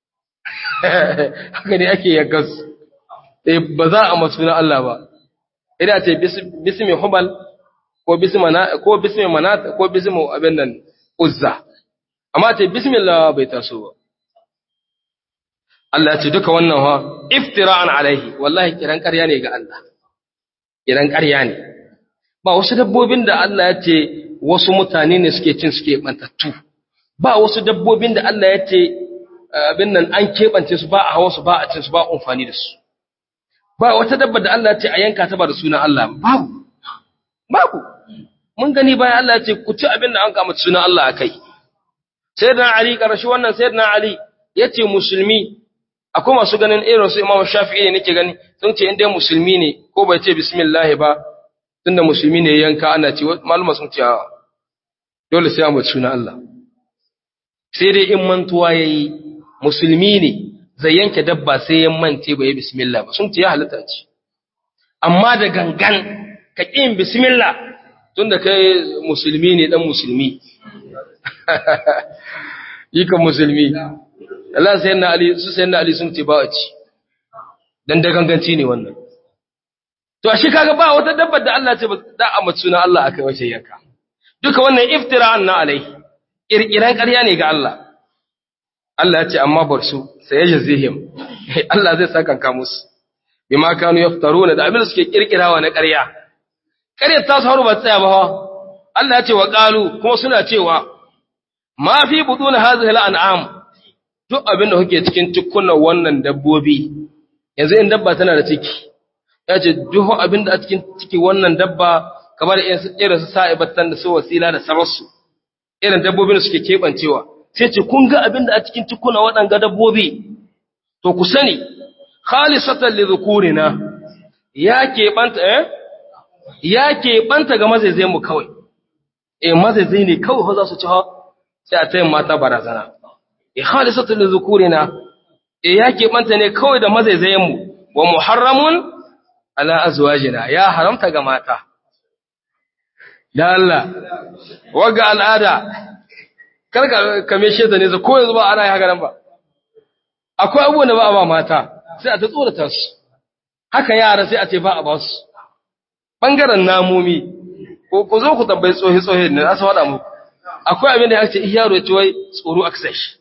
haka ne ake yanka su eh ba za a matu sunan Allah ba ina ce bismi hubal ko bismi mana ko bismi manat ko bismi abin nan uzza amma ce bismillah bai taso ba Allah ya ce duka wannan ha iftira'an alaihi wallahi kiran ƙarya ne ga Allah kiran ƙarya ne ba wasu dabbobin da Allah ya ce wasu mutane ne suke cin suke bantattu ba wasu dabbobin da Allah ya ce abin nan an keɓance su ba a hawa su ba a cin su ba amfani da su ba wata dabba da Allah ya ce a yanka ta ba da sunan Allah babu babu mun gani bayan Allah ya ce ku ci abin da an kama sunan Allah akai sayyidina Ali karashi wannan sayyidina Ali yace musulmi akwai masu ganin irin su Imam Shafi'i ne nake gani sun ce inda musulmi ne ko bai ce bismillah ba tunda musulmi ne yanka ana ce maluma sun ce dole sai mu sunan Allah sai dai in mantuwa yayi musulmi ne zai yanke dabba sai ya mance bai bismillah ba sun ce ya halatta ce amma da gangan ka kin bismillah tunda kai musulmi ne dan musulmi yi kan musulmi Allah sai na Ali su sai na Ali sun ce ba a ci dan da ganganci ne wannan to shi kaga ba wata dabbar da Allah ce ba da a suna Allah akai wace yanka duka wannan iftira'an na alai kirkiran ƙarya ne ga Allah Allah ya ce amma bar su sai yajzihim Allah zai saka ka musu bima kanu yaftaruna da abin da suke kirkirawa na ƙarya ƙaryar ta su haru ba tsaya ba Allah ya ce wa qalu kuma suna cewa ma fi butun hadhihi al'am duk abin da kuke cikin cikkunan wannan dabbobi yanzu in dabba tana da ciki ya ce duk abin da a cikin ciki wannan dabba kamar irin su sa'ibatan da su wasila da sararsu irin dabbobin da suke keɓancewa sai ce kun ga abin da a cikin cikkunan waɗanga dabbobi to ku sani khalisatan li dhukurina ya keɓanta eh ya keɓanta ga mazaizai mu kawai eh mazaizai ne kawai za su ci ha sai a tayin mata barazana e khalisatu li dhukurina e yake banta ne kawai da mazaizayen mu wa muharramun ala azwajina ya haramta ga mata da Allah waga al'ada karka kame shi da ne ko yanzu ba ana yi haka nan ba akwai abubuwan da ba a ba mata sai a ta tsorata su haka yara sai a ce ba a ba su bangaren namomi ko ku zo ku tambayi tsohi tsohi ne za su faɗa muku akwai abin da ya ce yaro ya ci wai tsoro aka sai shi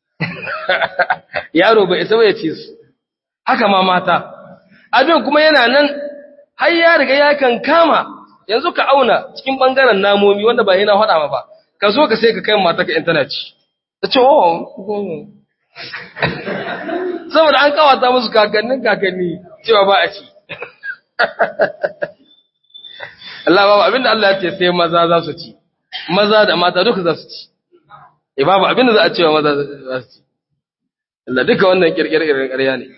yaro bai isa ya ce su haka ma mata abin kuma yana nan har ya riga ya kan kama yanzu ka auna cikin bangaren namomi wanda ba yana faɗa ma ba ka zo ka sai ka kai mata ka intanet ta ce oh saboda an kawata musu kakannin kakanni cewa ba a ci Allah babu abinda Allah ya ce sai maza za su ci maza da mata duka za su ci e babu abinda za a cewa maza za su ci Allah duka wannan kirkirar ƙarya ne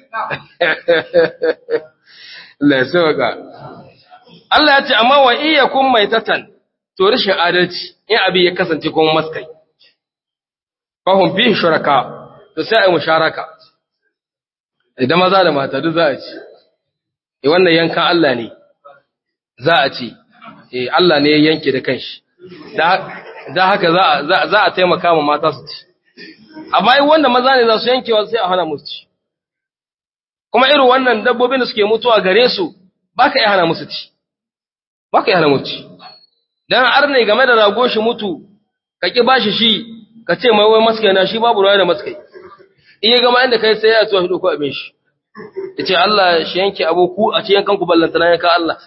Allah ya sauka Allah ya ce amma wa iya kun mai tatan to rashin adalci in abin ya kasance kuma maskai fahim fi shuraka to sai a yi musharaka idan maza da mata duk za a ci e wannan yankan Allah ne za a ci e Allah ne ya yanke da kanshi da haka za a taimaka ma mata su ci amma in wanda maza ne za su yankewa sai a hana musu ci kuma irin wannan dabbobin da suke mutuwa gare su ba ka iya hana musu ci ba ka iya hana musu ci don arne game da rago shi mutu ka ƙi bashi shi ka ce mai wai maskai na shi babu ruwa da maskai in ya gama inda kai sai ya tuwa shi ɗauko abin shi ya ce Allah shi yanke aboku a ce yankan ku ballanta na yanka Allah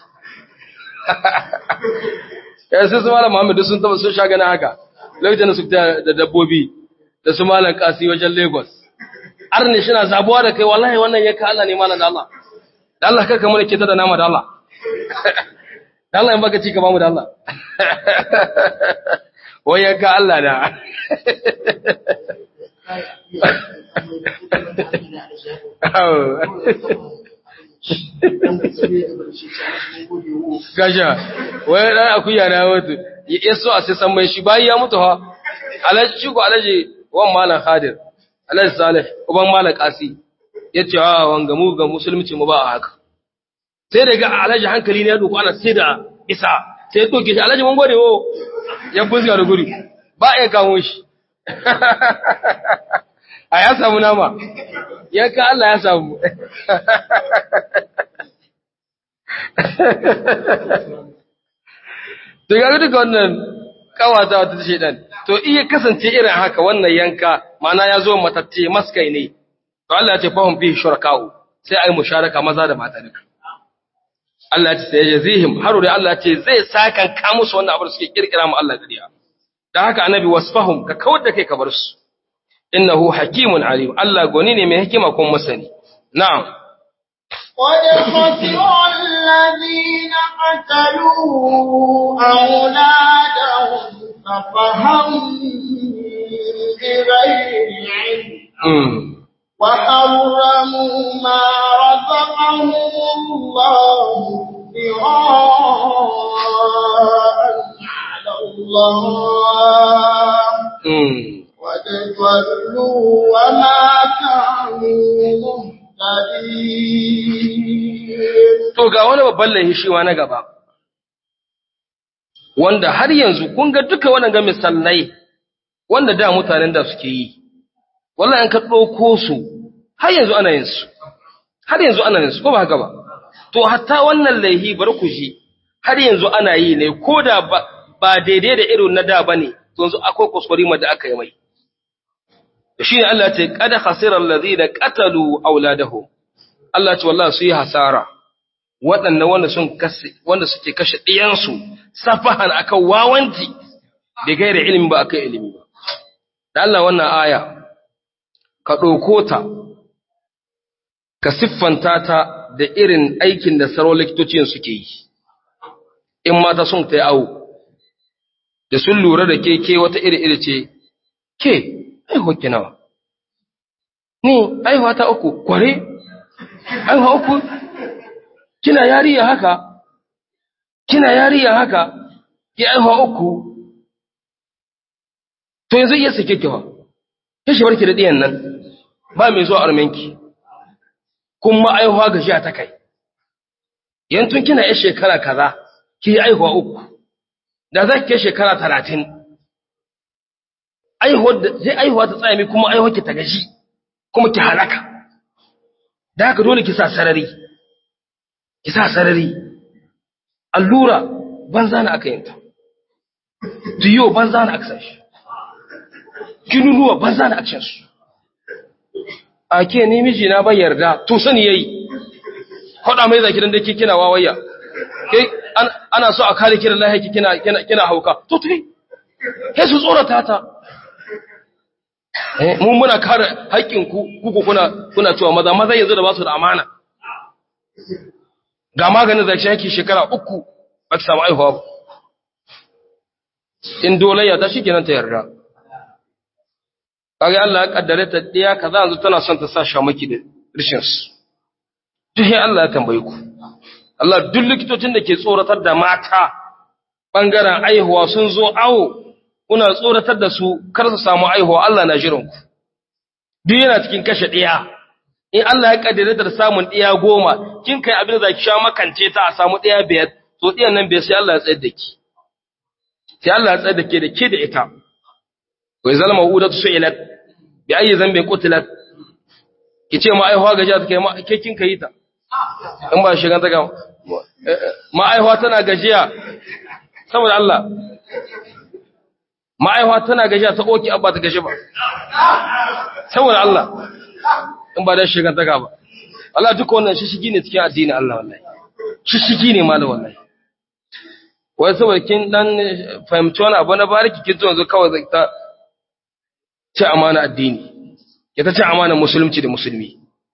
ya sai su malam Muhammadu sun taba sun sha gana haka lokacin da su fita da dabbobi da su malam kasi wajen Lagos arne shi na zabuwa da kai wallahi wannan yanka Allah ne malam da Allah da Allah kar ka mana kita da nama da Allah da Allah in baka ci ka bamu da Allah wai yanka Allah da Gasha, wai ɗan akuya na mutu, ya so a sai san mai shi bayan ya mutu ha, alaji shi ko alaji wan malam Khadir, alaji Salih, uban malam Kasi, ya ce a wanga mu ga musulunci mu ba a haka. Sai da ga alaji hankali ne ya doko ana sai da isa, sai ya doke shi alaji mun gode wo, ya buzga da guri, ba a iya kamo shi. A ya samu nama, yanka Allah ya samu. To ga duka wannan kawata wata shedan. To iya kasance irin haka wannan yanka ma'ana ya zo matacce maskai ne. To Allah ya ce fahum fi shuraka'u sai ai musharaka maza da mata duka. Allah ya ce sai jazihim haru da Allah ya ce zai sakan ka musu wannan abu da suke kirkira mu Allah gariya. Da haka annabi wasfahum ka kawar da kai ka bar su. Innahu hakimun alim. Allah goni ne mai hikima kuma masani. Na'am. قد خسر الذين قتلوا أولادهم سفها بغير علم Mm. وحرموا ما رزقهم الله ابتغاء على الله Mm. وتضلوا وما كانوا مهتدين To ga wani babban laifi shi ma na gaba. Wanda har yanzu kun ga duka wannan ga misalai wanda da mutanen da suke yi. Wallahi an ka ɗauko su har yanzu ana yin su. Har yanzu ana yin su ko ba haka ba. to hatta wannan laihi bar ku ji har yanzu ana yi ne ko da ba, ba daidai da irin na da bane to yanzu akwai kuskure ma da aka yi mai shi ne Allah ce kada khasirar ladina qatalu auladahum Allah ce wallahi su yi hasara waɗanda wanda sun kashe wanda suke kashe ɗiyansu safahan akan wawanti da gaira ilimi ba akan ilimi ba da Allah wannan aya ka ɗauko ta ka siffanta ta da irin aikin da saro likitocin suke yi in mata sun ta yi awo da sun lura da ke ke wata iri iri ce ke aihuwa ki nawa ni aihuwa ta uku kware aihuwa uku kina yariya haka kina yariya haka ki aihuwa uku to yanzu iya sake kiwa ya shi barki da ɗiyan nan ba mai zuwa armenki kuma aihuwa ga shi ta kai yantun kina ya shekara kaza ki yi aihuwa uku da za ki kai shekara talatin zai aihuwa ta tsayami kuma aihuwa ki ta gaji kuma ki halaka da haka dole ki sa sarari ki sa sarari allura banza na aka yinta tiyo banza na aka sashi kinunuwa banza na akshin su a ke ni miji na bai yarda to sani yayi kwada mai zaki dan dake kina wawayya kai ana so a kare kira lahi kina kina kina hauka to tafi kai su tsorata ta eh mun muna kare haƙƙin ku kuku kuna kuna cewa maza maza yanzu da ba su da amana ga maganin zaki yake shekara uku ba ta samu aihuwa ba in dolayya ta shikenan ta yarda kaga Allah ya kaddare ta diya kaza yanzu tana son ta sa shamaki da rishin su duk Allah ya tambaye ku Allah duk likitocin da ke tsoratar da mata bangaren aihuwa sun zo awo kuna tsoratar da su kar su samu aihuwa Allah na jiran ku duk yana cikin kashe diya in Allah ya kaddare ta da samun diya goma kin kai abin da zaki sha makance ta a samu diya biyar to diyan nan bai sai Allah ya tsayar da ki sai Allah ya tsayar da ke da ke da ita wai zalma udatu su'ilat bi ayi zambin qutilat kice ma aihuwa gajiya take ma ke kin kai ta in ba shigan ta ga ma aihuwa tana gajiya saboda Allah ma aihuwa tana gajiya ta oki abba ta gaji ba saboda Allah in ba da shigan ta ga ba Allah duka wannan shishigi ne cikin addini Allah wallahi shishigi ne malam wallahi wai saboda kin dan fahimci wani abu na bariki kin zo yanzu kawai ta ci amana addini ya ta ci amana musulunci da musulmi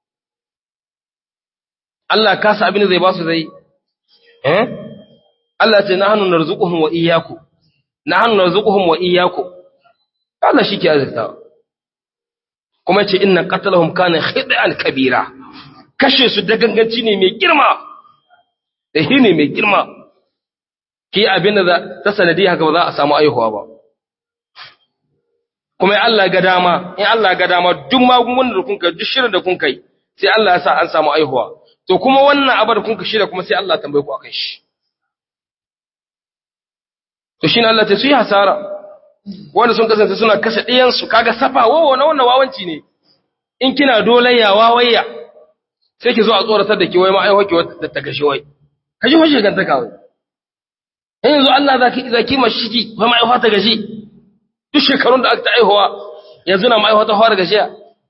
Allah ka sa abin da zai ba su zai eh Allah ce na hannu narzuquhum wa iyyaku na hannu narzuquhum wa iyyaku Allah shi ke azurta kuma ce inna qatalahum kana khid'an kabira kashe su da ganganci ne mai girma da ne mai girma ki abin da ta sanadi haka ba za a samu aihuwa ba kuma Allah ga dama in Allah ga dama duk magungunan da kun kai duk shirin da kun kai sai Allah ya sa an samu aihuwa to kuma wannan abar kun ka shirya kuma sai Allah tambaye ku akan shi to shine Allah ta su yi hasara wanda sun kasance suna kashe ɗiyan su kaga safa wawo na wannan wawanci ne in kina dolayya wawayya sai ki zo a tsoratar da ki wai ma aihuwa ki wata ta kashe wai kaji hoje ganta kawai yanzu Allah zaki zaki mashiki wai ma aihuwa ta gashi duk shekarun da aka ta aihuwa yanzu na ma'aihuwa ta fara gashiya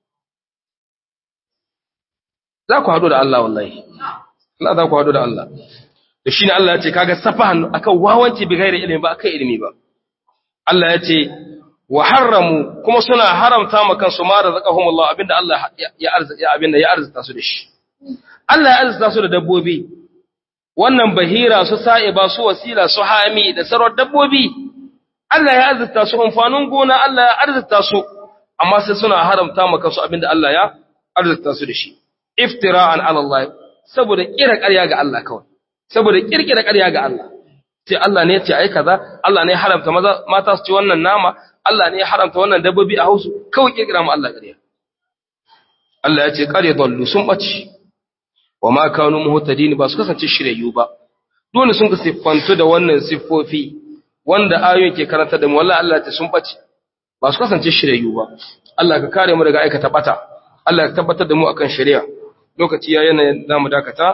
za ku haɗu da Allah wallahi Allah za ku haɗu da Allah da shi ne Allah ya ce kaga safa hannu akan wawanci bi gairi ilimi ba akan ilimi ba Allah ya ce wa haramu kuma suna haramta ma kansu ma da zakahum Allah abinda Allah ya arzika abinda ya arzita su da shi Allah ya arzita su da dabbobi wannan bahira su sa'iba su wasila su hami da sarar dabbobi Allah ya arzita su amfanin gona Allah ya arzita su amma sai suna haramta maka su abinda Allah ya arzita su da shi iftira'an ala Allah saboda kira ƙarya ga Allah kawai saboda kirkira ƙarya ga Allah sai Allah ne ya ce ai kaza Allah ne ya haramta maza mata su ci wannan nama Allah ne ya haramta wannan dabbobi a hausu kawai kirkira mu Allah ƙarya Allah ya ce ƙarya dallu sun bace wa ma kanu muhtadin ba su kasance shiryayyu ba dole sun ka siffantu da wannan siffofi wanda ayoyin ke karanta da mu wallahi Allah ta sun bace ba su kasance shiryayyu ba Allah ka kare mu daga aikata bata Allah ka tabbatar da mu akan shari'a lokaci ya yana zamu dakata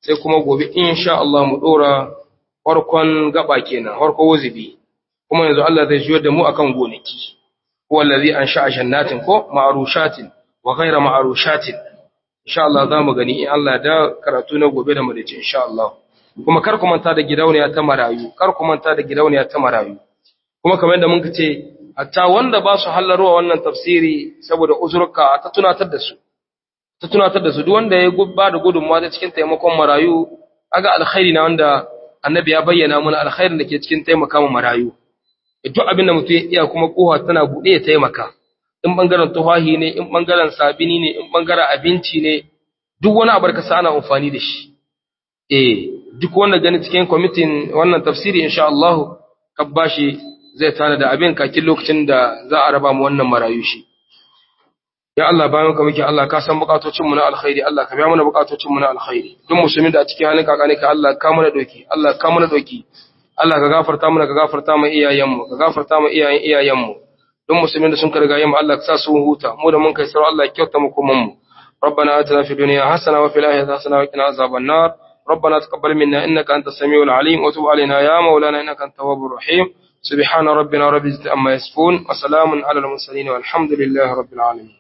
sai kuma gobe insha Allah mu dora farkon gaba kenan farko wuzubi kuma yanzu Allah zai jiyar da mu akan gonaki huwa allazi ansha'a jannatin ko ma'rushatin wa ghayra ma'rushatin insha Allah za mu gani in Allah da karatu na gobe da madace insha Allah kuma kar ku manta da gidauniya ta marayu kar ku manta da gidauniya ta marayu kuma kamar yadda muka ce hatta wanda ba su hallarwa wannan tafsiri saboda uzurka ta tunatar da su ta tunatar da su duk wanda ya ba da gudunmawa ta cikin taimakon marayu aga alkhairi na wanda annabi ya bayyana mana alkhairin da ke cikin taimaka ma marayu duk abin da mutum ya iya kuma kowa tana buɗe ya taimaka in bangaren tufahi ne in bangaren sabini ne in bangaren abinci ne duk wani abar ka ana amfani da shi eh duk wanda gani cikin kwamitin wannan tafsiri insha Allah ka bashi zai tana da abin kakin lokacin da za a raba mu wannan marayu shi ya Allah bayan ka muke Allah ka san bukatocin mu na alkhairi Allah ka biya mana bukatocin mu na alkhairi duk musulmin da a cikin halin kakane ka Allah ka mana doki Allah ka mana doki Allah ka gafarta mana ka gafarta mu iyayen mu ka gafarta mu iyayen iyayen mu duk musulmin da sun karga yamma Allah ka sa su huta mu da mun kai sarau Allah ya kyauta mu kuma mu ربنا آتنا في الدنيا حسنة وفي الآخرة حسنة وقنا عذاب النار ربنا تقبل منا إنك أنت السميع العليم وتب علينا يا مولانا إنك أنت التواب الرحيم سبحان ربنا رب العزة عما يصفون وسلام على المرسلين والحمد لله رب العالمين